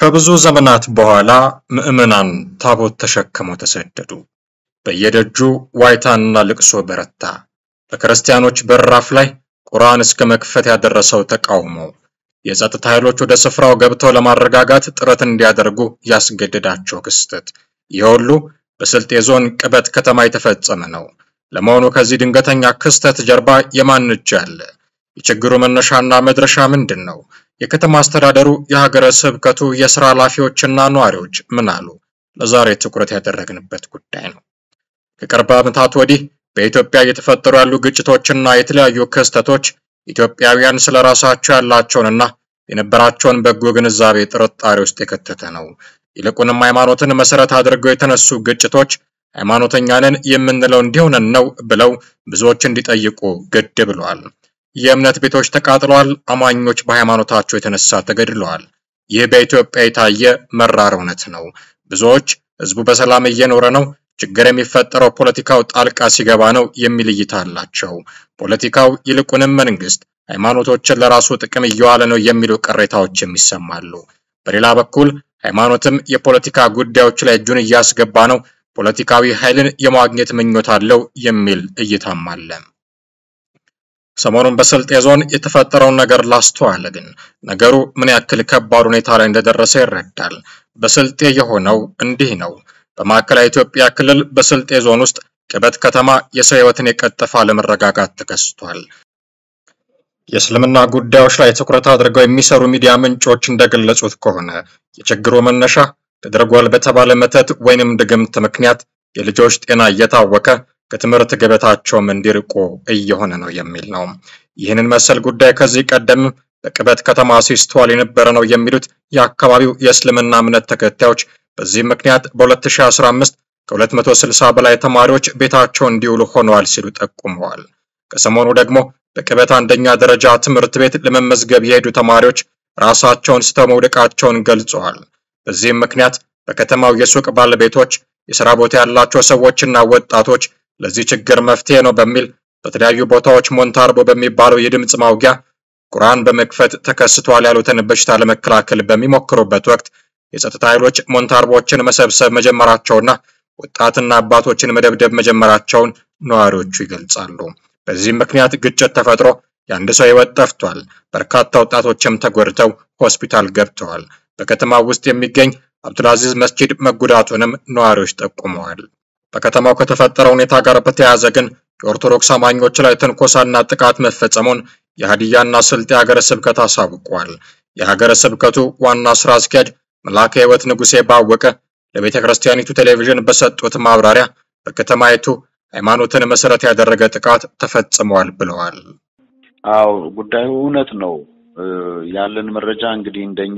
ከብዙ ዘመናት በኋላ ምዕመናን ታቦት ተሸክመው ተሰደዱ። በየደጁ ዋይታና ልቅሶ በረታ። በክርስቲያኖች በራፍ ላይ ቁርአን እስከ መክፈት ያደረሰው ተቃውሞ የጸጥታ ኃይሎች ወደ ስፍራው ገብተው ለማረጋጋት ጥረት እንዲያደርጉ ያስገደዳቸው ክስተት። ይህ ሁሉ በስልጤ ዞን ቅበት ከተማ የተፈጸመ ነው። ለመሆኑ ከዚህ ድንገተኛ ክስተት ጀርባ የማን እጅ አለ? የችግሩ መነሻና መድረሻ ምንድን ነው? የከተማ አስተዳደሩ፣ የሀገረ ስብከቱ የስራ ኃላፊዎችና ነዋሪዎች ምን አሉ? ለዛሬ ትኩረት ያደረግንበት ጉዳይ ነው። ከቅርብ ዓመታት ወዲህ በኢትዮጵያ እየተፈጠሩ ያሉ ግጭቶችና የተለያዩ ክስተቶች ኢትዮጵያውያን ስለ ራሳቸው ያላቸውንና የነበራቸውን በጎ ግንዛቤ ጥርጣሬ ውስጥ የከተተ ነው። ይልቁንም ሃይማኖትን መሰረት አድርገው የተነሱ ግጭቶች ሃይማኖተኛ ነን የምንለው እንዲሆነን ነው ብለው ብዙዎች እንዲጠይቁ ግድ ብለዋል። የእምነት ቤቶች ተቃጥለዋል። አማኞች በሃይማኖታቸው የተነሳ ተገድለዋል። ይህ በኢትዮጵያ የታየ መራር እውነት ነው። ብዙዎች ህዝቡ በሰላም እየኖረ ነው፣ ችግር የሚፈጠረው ፖለቲካው ጣልቃ ሲገባ ነው የሚል እይታ አላቸው። ፖለቲካው ይልቁንም መንግስት ሃይማኖቶችን ለራሱ ጥቅም እየዋለ ነው የሚሉ ቅሬታዎችም ይሰማሉ። በሌላ በኩል ሃይማኖትም የፖለቲካ ጉዳዮች ላይ እጁን እያስገባ ነው፣ ፖለቲካዊ ኃይልን የማግኘት ምኞት አለው የሚል እይታም አለ። ሰሞኑን በስልጤ ዞን የተፈጠረውን ነገር ላስተዋለ ግን ነገሩ ምን ያክል ከባድ ሁኔታ ላይ እንደደረሰ ይረዳል። በስልጤ የሆነው እንዲህ ነው። በማዕከላዊ ኢትዮጵያ ክልል በስልጤ ዞን ውስጥ ቅበት ከተማ የሰው ህይወትን የቀጠፈ አለመረጋጋት ተከስቷል። የእስልምና ጉዳዮች ላይ ትኩረት አድርገው የሚሰሩ ሚዲያ ምንጮች እንደገለጹት ከሆነ የችግሩ መነሻ ተደርጓል በተባለ መተት ወይንም ድግምት ምክንያት የልጆች ጤና እየታወከ ከትምህርት ገበታቸውም እንዲርቁ እየሆነ ነው የሚል ነው። ይህንን መሰል ጉዳይ ከዚህ ቀደም በቅበት ከተማ ሲስተዋል የነበረ ነው የሚሉት የአካባቢው የእስልምና እምነት ተከታዮች በዚህም ምክንያት በ2015 ከ260 በላይ ተማሪዎች ቤታቸው እንዲውሉ ሆነዋል ሲሉ ጠቁመዋል። ከሰሞኑ ደግሞ በቅበት አንደኛ ደረጃ ትምህርት ቤት ለመመዝገብ የሄዱ ተማሪዎች ራሳቸውን ስተው መውደቃቸውን ገልጸዋል። በዚህም ምክንያት በከተማው የሱቅ ባለቤቶች፣ የሥራ ቦታ ያላቸው ሰዎችና ወጣቶች ለዚህ ችግር መፍትሄ ነው በሚል በተለያዩ ቦታዎች ሞንታርቦ በሚባለው የድምፅ ማውጊያ ቁርአን በመክፈት ተከስቷል ያሉትን በሽታ ለመከላከል በሚሞክሩበት ወቅት የጸጥታ ኃይሎች ሞንታርቦችን መሰብሰብ መጀመራቸውና ወጣትና አባቶችን መደብደብ መጀመራቸውን ነዋሪዎቹ ይገልጻሉ። በዚህም ምክንያት ግጭት ተፈጥሮ የአንድ ሰው ሕይወት ጠፍቷል። በርካታ ወጣቶችም ተጎድተው ሆስፒታል ገብተዋል። በከተማው ውስጥ የሚገኝ አብዱልአዚዝ መስጂድ መጎዳቱንም ነዋሪዎች ጠቁመዋል። በከተማው ከተፈጠረው ሁኔታ ጋር በተያያዘ ግን የኦርቶዶክስ አማኞች ላይ ትንኮሳና ጥቃት መፈጸሙን የሀዲያና ስልጤ ሀገረ ስብከት አሳውቋል። የሀገረ ስብከቱ ዋና ስራ አስኪያጅ መልአከ ሕይወት ንጉሴ ባወቀ ለቤተ ክርስቲያኒቱ ቴሌቪዥን በሰጡት ማብራሪያ በከተማይቱ ሃይማኖትን መሰረት ያደረገ ጥቃት ተፈጽሟል ብለዋል። አዎ ጉዳዩ እውነት ነው። ያለን መረጃ እንግዲህ እንደኛ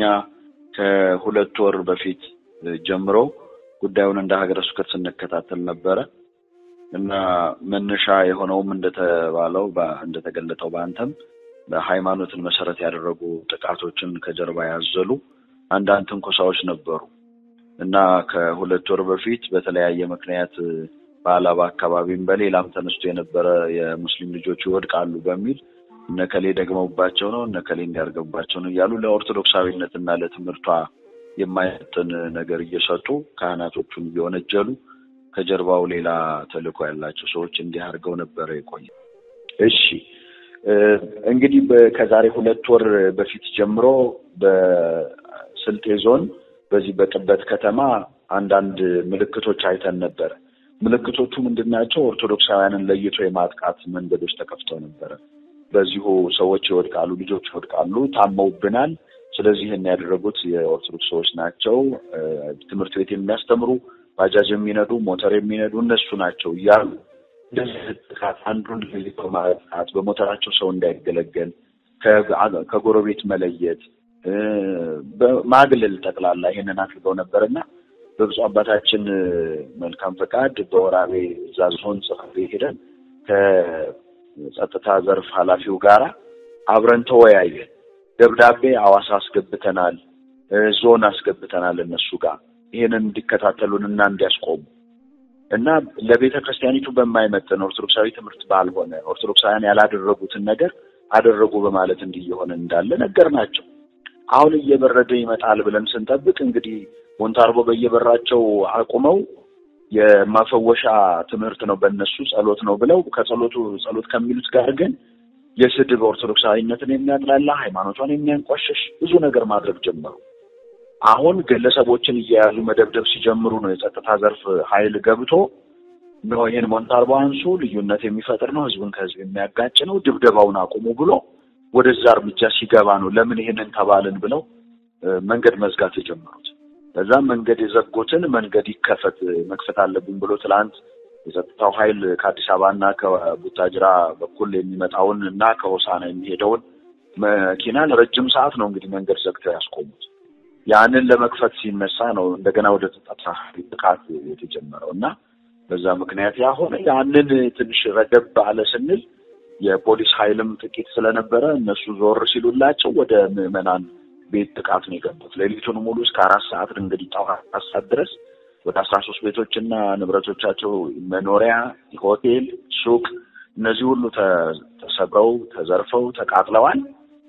ከሁለት ወር በፊት ጀምሮ ጉዳዩን እንደ ሀገረ ስብከት ስንከታተል ነበረ እና መነሻ የሆነውም እንደተባለው እንደተገለጠው በአንተም በሃይማኖትን መሰረት ያደረጉ ጥቃቶችን ከጀርባ ያዘሉ አንዳንድ ትንኮሳዎች ነበሩ እና ከሁለት ወር በፊት በተለያየ ምክንያት በአላባ አካባቢም በሌላም ተነስቶ የነበረ የሙስሊም ልጆች ይወድቃሉ በሚል እነከሌ ደግመውባቸው ነው እነከሌ እንዲያርገባቸው ነው እያሉ ለኦርቶዶክሳዊነት እና ለትምህርቷ የማይመጥን ነገር እየሰጡ ካህናቶቹን እየወነጀሉ ከጀርባው ሌላ ተልዕኮ ያላቸው ሰዎች እንዲህ አድርገው ነበረ የቆየ። እሺ እንግዲህ ከዛሬ ሁለት ወር በፊት ጀምሮ በስልጤ ዞን በዚህ በቅበት ከተማ አንዳንድ ምልክቶች አይተን ነበረ። ምልክቶቹ ምንድን ናቸው? ኦርቶዶክሳውያንን ለይቶ የማጥቃት መንገዶች ተከፍተው ነበረ። በዚሁ ሰዎች ይወድቃሉ፣ ልጆች ይወድቃሉ፣ ታመውብናል። ስለዚህ ይህን ያደረጉት የኦርቶዶክስ ሰዎች ናቸው፣ ትምህርት ቤት የሚያስተምሩ ባጃጅ የሚነዱ ሞተር የሚነዱ እነሱ ናቸው እያሉ እንደዚህ ጥቃት አንዱን ለይቶ ማጥቃት፣ በሞተራቸው ሰው እንዳይገለገል ከጎረቤት መለየት፣ ማግለል ጠቅላላ ይሄንን አድርገው ነበር እና በብፁዕ አባታችን መልካም ፈቃድ በወራቤ እዛ ዞን ጽሕፈት ቤት ሄደን ከጸጥታ ዘርፍ ኃላፊው ጋራ አብረን ተወያየን። ደብዳቤ አዋሳ አስገብተናል፣ ዞን አስገብተናል እነሱ ጋር ይህንን እንዲከታተሉን እና እንዲያስቆሙ እና ለቤተ ክርስቲያኒቱ በማይመጥን ኦርቶዶክሳዊ ትምህርት ባልሆነ ኦርቶዶክሳውያን ያላደረጉትን ነገር አደረጉ በማለት እንዲህ እየሆነ እንዳለ ነገር ናቸው። አሁን እየበረደ ይመጣል ብለን ስንጠብቅ እንግዲህ ሞንታርቦ በየበራቸው አቁመው የማፈወሻ ትምህርት ነው በእነሱ ጸሎት ነው ብለው ከጸሎቱ ጸሎት ከሚሉት ጋር ግን የስድብ ኦርቶዶክሳዊነትን የሚያጥላላ ሃይማኖቷን የሚያንቋሸሽ ብዙ ነገር ማድረግ ጀመሩ። አሁን ግለሰቦችን እየያዙ መደብደብ ሲጀምሩ ነው የጸጥታ ዘርፍ ኃይል ገብቶ ነው ይሄን ሞንታርቦ አንሱ፣ ልዩነት የሚፈጥር ነው፣ ህዝብን ከህዝብ የሚያጋጭ ነው፣ ድብደባውን አቁሙ ብሎ ወደዛ እርምጃ ሲገባ ነው ለምን ይሄንን ተባልን ብለው መንገድ መዝጋት የጀመሩት። በዛም መንገድ የዘጉትን መንገድ ይከፈት መክፈት አለብን ብሎ ትላንት የጸጥታው ኃይል ከአዲስ አበባ እና ከቡታጅራ በኩል የሚመጣውን እና ከሆሳና የሚሄደውን መኪና ለረጅም ሰዓት ነው እንግዲህ መንገድ ዘግተው ያስቆሙት። ያንን ለመክፈት ሲነሳ ነው እንደገና ወደ ጸጥታ ጥቃት የተጀመረው እና በዛ ምክንያት ያሆነ ያንን ትንሽ ረገብ አለ ስንል የፖሊስ ኃይልም ጥቂት ስለነበረ እነሱ ዞር ሲሉላቸው ወደ ምዕመናን ቤት ጥቃት ነው የገቡት። ሌሊቱን ሙሉ እስከ አራት ሰዓት እንግዲህ ጠዋት አራት ሰዓት ድረስ ወደ አስራ ሶስት ቤቶችና ንብረቶቻቸው መኖሪያ፣ ሆቴል፣ ሱቅ እነዚህ ሁሉ ተሰብረው ተዘርፈው ተቃጥለዋል፣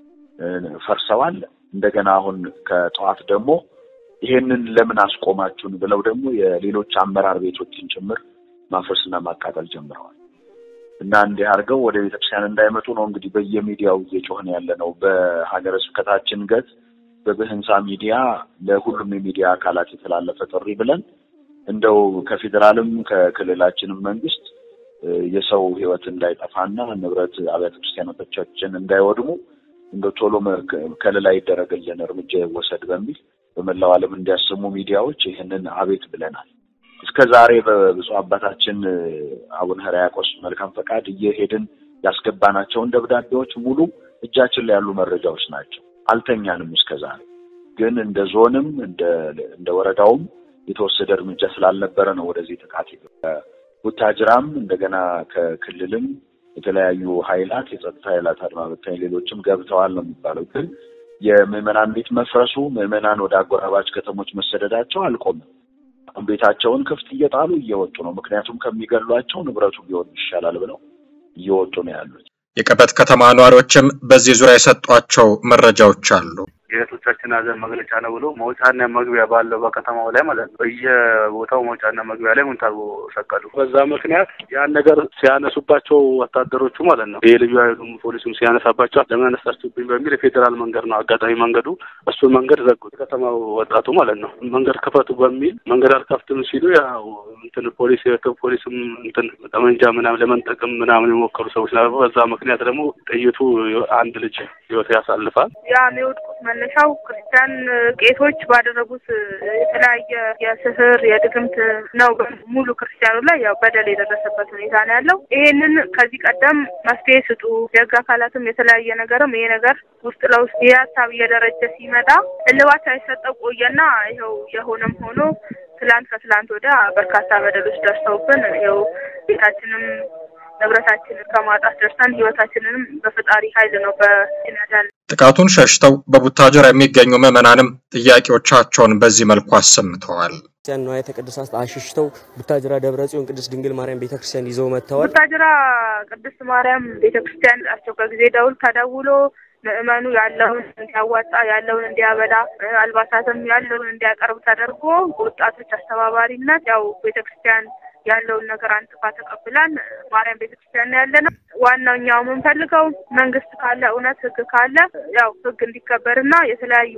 ፈርሰዋል። እንደገና አሁን ከጠዋት ደግሞ ይሄንን ለምን አስቆማችሁን ብለው ደግሞ የሌሎች አመራር ቤቶችን ጭምር ማፍረስና ማቃጠል ጀምረዋል። እና እንዲህ አድርገው ወደ ቤተክርስቲያን እንዳይመጡ ነው እንግዲህ በየሚዲያው እየጮህን ያለ ነው። በሀገረ ስብከታችን ገጽ በብህንሳ ሚዲያ ለሁሉም የሚዲያ አካላት የተላለፈ ጥሪ ብለን እንደው ከፌዴራልም ከክልላችንም መንግስት የሰው ሕይወት እንዳይጠፋና ንብረት አብያተ ክርስቲያኖቻችን እንዳይወድሙ እንደው ቶሎ ከለላ ይደረግልን፣ እርምጃ ይወሰድ በሚል በመላው ዓለም እንዲያሰሙ ሚዲያዎች ይህንን አቤት ብለናል። እስከ ዛሬ በብፁዕ አባታችን አቡነ ሕርያቆስ መልካም ፈቃድ እየሄድን ያስገባናቸውን ደብዳቤዎች ሙሉ እጃችን ላይ ያሉ መረጃዎች ናቸው። አልተኛንም። እስከ ዛሬ ግን እንደ ዞንም እንደ ወረዳውም የተወሰደ እርምጃ ስላልነበረ ነው ወደዚህ ጥቃት ቡታጅራም እንደገና ከክልልም የተለያዩ ኃይላት የጸጥታ ኃይላት አድማ በታኝ ሌሎችም ገብተዋል ነው የሚባለው። ግን የምዕመናን ቤት መፍረሱ ምዕመናን ወደ አጎራባች ከተሞች መሰደዳቸው አልቆምም። ቤታቸውን ክፍት እየጣሉ እየወጡ ነው። ምክንያቱም ከሚገሏቸው ንብረቱ ቢሆን ይሻላል ብለው እየወጡ ነው ያሉት። የቀበት ከተማ ነዋሪዎችም በዚህ ዙሪያ የሰጧቸው መረጃዎች አሉ። የእህቶቻችን ሀዘን መግለጫ ነው ብሎ መውጫና መግቢያ ባለው በከተማው ላይ ማለት ነው በየቦታው መውጫና መግቢያ ላይ ሙንታርቦ ሰቀሉ። በዛ ምክንያት ያን ነገር ሲያነሱባቸው ወታደሮቹ ማለት ነው ይህ ልዩ ኃይሉም ፖሊሱም ሲያነሳባቸው ለምን አነሳችሁብኝ በሚል የፌዴራል መንገድ ነው አጋጣሚ መንገዱ እሱን መንገድ ዘጉት። ከተማው ወጣቱ ማለት ነው መንገድ ክፈቱ በሚል መንገድ አልከፍትም ሲሉ ያው እንትን ፖሊስ ፖሊስም እንትን ጠመንጃ ምናምን ለመንጠቅም ምናምን የሞከሩ ሰዎች ነበሩ። በዛ ምክንያት ደግሞ ጥይቱ አንድ ልጅ ህይወት ያሳልፋል። ያ የሚወድቁት መነሻው ክርስቲያን ቄሶች ባደረጉት የተለያየ የስህር የድግምት ነው። ሙሉ ክርስቲያኑ ላይ ያው በደል የደረሰበት ሁኔታ ነው ያለው። ይሄንን ከዚህ ቀደም መፍትሄ ስጡ፣ የህግ አካላትም የተለያየ ነገርም ይሄ ነገር ውስጥ ለውስጥ ይህ ሀሳብ እየደረጀ ሲመጣ እልባት ሳይሰጠው ቆየና ይኸው የሆነም ሆኖ ትላንት ከትላንት ወዲያ በርካታ በደሎች ደርሰውብን ይኸው ቤታችንም ንብረታችንን ከማጣት ደርሰን ህይወታችንንም በፈጣሪ ኃይል ነው በሲነዳል ጥቃቱን ሸሽተው በቡታጀራ የሚገኙ ምዕመናንም ጥያቄዎቻቸውን በዚህ መልኩ አሰምተዋል። ክርስቲያን ንዋያተ ቅድሳት አሽሽተው ቡታጅራ ደብረ ጽዮን ቅድስት ድንግል ማርያም ቤተክርስቲያን ይዘው መጥተዋል። ቡታጅራ ቅድስት ማርያም ቤተክርስቲያን አስቸኳይ ጊዜ ደውል ተደውሎ ምዕመኑ ያለውን እንዲያዋጣ ያለውን እንዲያበላ አልባሳትም ያለውን እንዲያቀርብ ተደርጎ በወጣቶች አስተባባሪነት ያው ቤተክርስቲያን ያለውን ነገር አንጥፋ ተቀብላን ማርያም ቤተክርስቲያን ያለ ነው። ዋናው እኛው የምንፈልገው መንግስት ካለ እውነት ህግ ካለ ያው ህግ እንዲከበርና የተለያዩ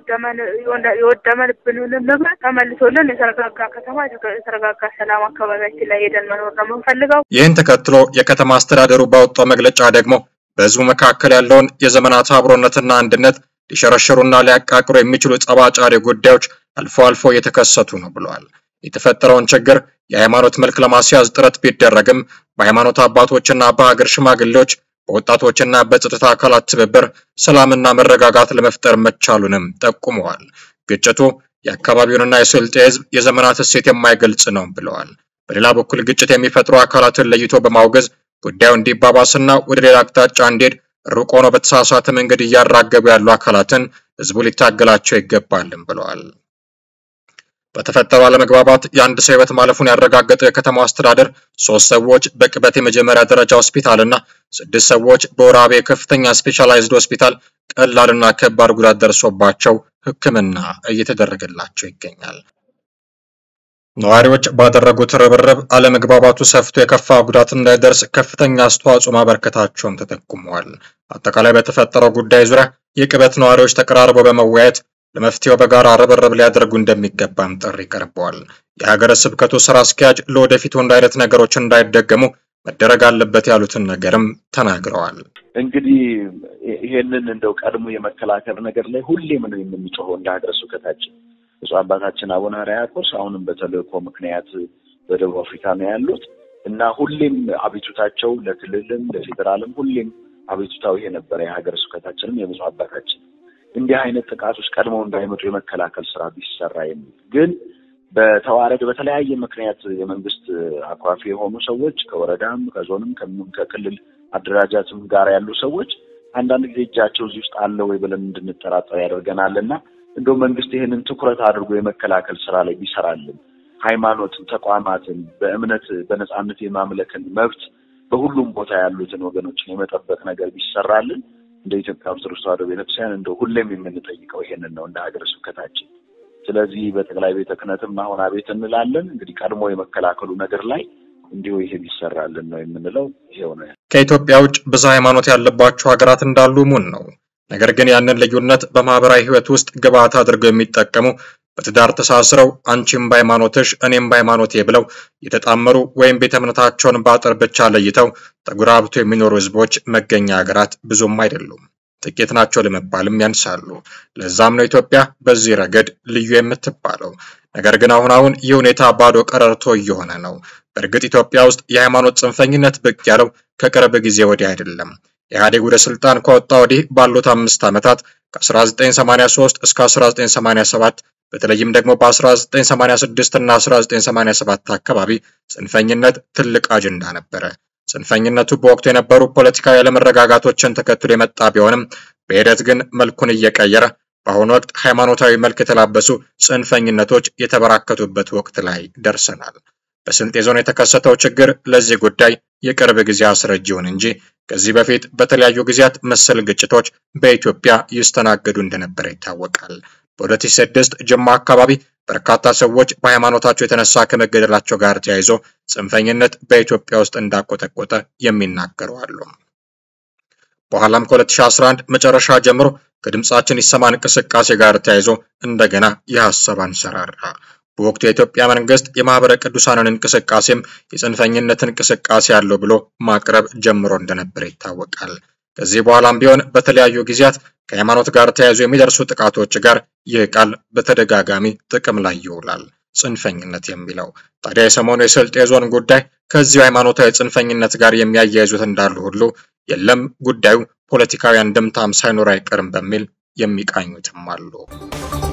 የወደመብንን ንብረት ተመልሶልን የተረጋጋ ከተማ የተረጋጋ ሰላም አካባቢያችን ላይ ሄደን መኖር ነው የምንፈልገው። ይህን ተከትሎ የከተማ አስተዳደሩ ባወጣው መግለጫ ደግሞ በህዝቡ መካከል ያለውን የዘመናት አብሮነትና አንድነት ሊሸረሽሩና ሊያቃቅሩ የሚችሉ ጸባጫሪ ጉዳዮች አልፎ አልፎ እየተከሰቱ ነው ብለዋል። የተፈጠረውን ችግር የሃይማኖት መልክ ለማስያዝ ጥረት ቢደረግም በሃይማኖት አባቶችና በሀገር ሽማግሌዎች በወጣቶችና በጸጥታ አካላት ትብብር ሰላምና መረጋጋት ለመፍጠር መቻሉንም ጠቁመዋል። ግጭቱ የአካባቢውንና የስልጤ ህዝብ የዘመናት እሴት የማይገልጽ ነው ብለዋል። በሌላ በኩል ግጭት የሚፈጥሩ አካላትን ለይቶ በማውገዝ ጉዳዩ እንዲባባስና ወደ ሌላ አቅጣጫ እንዲሄድ ሩቅ ሆኖ በተሳሳተ መንገድ እያራገቡ ያሉ አካላትን ህዝቡ ሊታገላቸው ይገባልም ብለዋል። በተፈጠረው አለመግባባት የአንድ ሰው ሕይወት ማለፉን ያረጋገጠው የከተማው አስተዳደር ሶስት ሰዎች በቅበት የመጀመሪያ ደረጃ ሆስፒታል እና ስድስት ሰዎች በወራቤ ከፍተኛ ስፔሻላይዝድ ሆስፒታል ቀላልና ከባድ ጉዳት ደርሶባቸው ሕክምና እየተደረገላቸው ይገኛል። ነዋሪዎች ባደረጉት ርብርብ አለመግባባቱ ሰፍቶ የከፋ ጉዳት እንዳይደርስ ከፍተኛ አስተዋጽኦ ማበርከታቸውም ተጠቁመዋል። አጠቃላይ በተፈጠረው ጉዳይ ዙሪያ የቅበት ነዋሪዎች ተቀራርበው በመወያየት ለመፍትሄው በጋራ ርብርብ ሊያደርጉ እንደሚገባም ጥሪ ቀርበዋል። የሀገረ ስብከቱ ስራ አስኪያጅ ለወደፊቱ እንደ አይነት ነገሮች እንዳይደገሙ መደረግ አለበት ያሉትን ነገርም ተናግረዋል። እንግዲህ ይሄንን እንደው ቀድሞ የመከላከል ነገር ላይ ሁሌም ነው የምንጮኸው እንደ ሀገረ ስብከታችን ብፁዕ አባታችን አቡነ ሕርያቆስ አሁንም በተልእኮ ምክንያት በደቡብ አፍሪካ ነው ያሉት እና ሁሌም አቤቱታቸው ለክልልም ለፌዴራልም ሁሌም አቤቱታው ይሄ ነበረ። የሀገረ ስብከታችንም የብፁዕ አባታችን እንዲህ አይነት ጥቃቶች ቀድመው እንዳይመጡ የመከላከል ስራ ቢሰራ የሚል ግን በተዋረድ በተለያየ ምክንያት የመንግስት አኳፊ የሆኑ ሰዎች ከወረዳም ከዞንም ከክልል አደራጃትም ጋር ያሉ ሰዎች አንዳንድ ጊዜ እጃቸው እዚህ ውስጥ አለ ወይ ብለን እንድንጠራጠር ያደርገናል እና እንደው መንግስት ይህንን ትኩረት አድርጎ የመከላከል ስራ ላይ ቢሰራልን ሃይማኖትን፣ ተቋማትን በእምነት በነጻነት የማምለክን መብት በሁሉም ቦታ ያሉትን ወገኖችን የመጠበቅ ነገር ቢሰራልን እንደ ኢትዮጵያ ኦርቶዶክስ ተዋሕዶ ቤተክርስቲያን እንደው ሁሌም የምንጠይቀው ይሄንን ነው እንደ ሀገረ ስብከታችን። ስለዚህ በጠቅላይ ቤተ ክህነትም አሁን አቤት እንላለን። እንግዲህ ቀድሞ የመከላከሉ ነገር ላይ እንዲሁ ይሄ ቢሰራልን ነው የምንለው። ይሄው ነው። ከኢትዮጵያ ውጭ ብዙ ሃይማኖት ያለባቸው ሀገራት እንዳሉ ሙን ነው። ነገር ግን ያንን ልዩነት በማህበራዊ ህይወት ውስጥ ግብዓት አድርገው የሚጠቀሙ በትዳር ተሳስረው አንቺም በሃይማኖትሽ እኔም በሃይማኖቴ ብለው የተጣመሩ ወይም ቤተ እምነታቸውን በአጥር ብቻ ለይተው ተጉራብቶ የሚኖሩ ህዝቦች መገኛ ሀገራት ብዙም አይደሉም። ጥቂት ናቸው ለመባልም ያንሳሉ። ለዛም ነው ኢትዮጵያ በዚህ ረገድ ልዩ የምትባለው። ነገር ግን አሁን አሁን ይህ ሁኔታ ባዶ ቀረርቶ እየሆነ ነው። በእርግጥ ኢትዮጵያ ውስጥ የሃይማኖት ጽንፈኝነት ብቅ ያለው ከቅርብ ጊዜ ወዲህ አይደለም። ኢህአዴግ ወደ ስልጣን ከወጣ ወዲህ ባሉት አምስት ዓመታት ከ1983 እስከ 1987 በተለይም ደግሞ በ1986 እና 1987 አካባቢ ጽንፈኝነት ትልቅ አጀንዳ ነበረ። ጽንፈኝነቱ በወቅቱ የነበሩ ፖለቲካዊ አለመረጋጋቶችን ተከትሎ የመጣ ቢሆንም በሂደት ግን መልኩን እየቀየረ በአሁኑ ወቅት ሃይማኖታዊ መልክ የተላበሱ ጽንፈኝነቶች የተበራከቱበት ወቅት ላይ ደርሰናል። በስልጤ ዞን የተከሰተው ችግር ለዚህ ጉዳይ የቅርብ ጊዜ አስረጅ ይሁን እንጂ ከዚህ በፊት በተለያዩ ጊዜያት መሰል ግጭቶች በኢትዮጵያ ይስተናገዱ እንደነበረ ይታወቃል። በ2006 ጅማ አካባቢ በርካታ ሰዎች በሃይማኖታቸው የተነሳ ከመገደላቸው ጋር ተያይዞ ጽንፈኝነት በኢትዮጵያ ውስጥ እንዳቆጠቆጠ የሚናገሩ አሉ። በኋላም ከ2011 መጨረሻ ጀምሮ ከድምፃችን ይሰማ እንቅስቃሴ ጋር ተያይዞ እንደገና የሀሳብ አንሰራራ። በወቅቱ የኢትዮጵያ መንግስት የማህበረ ቅዱሳንን እንቅስቃሴም የጽንፈኝነት እንቅስቃሴ አለው ብሎ ማቅረብ ጀምሮ እንደነበረ ይታወቃል። ከዚህ በኋላም ቢሆን በተለያዩ ጊዜያት ከሃይማኖት ጋር ተያይዞ የሚደርሱ ጥቃቶች ጋር ይህ ቃል በተደጋጋሚ ጥቅም ላይ ይውላል። ጽንፈኝነት የሚለው ታዲያ የሰሞኑ የስልጤ ዞን ጉዳይ ከዚሁ ሃይማኖታዊ ጽንፈኝነት ጋር የሚያያይዙት እንዳሉ ሁሉ የለም ጉዳዩ ፖለቲካዊ አንድምታም ሳይኖር አይቀርም በሚል የሚቃኙትም አሉ።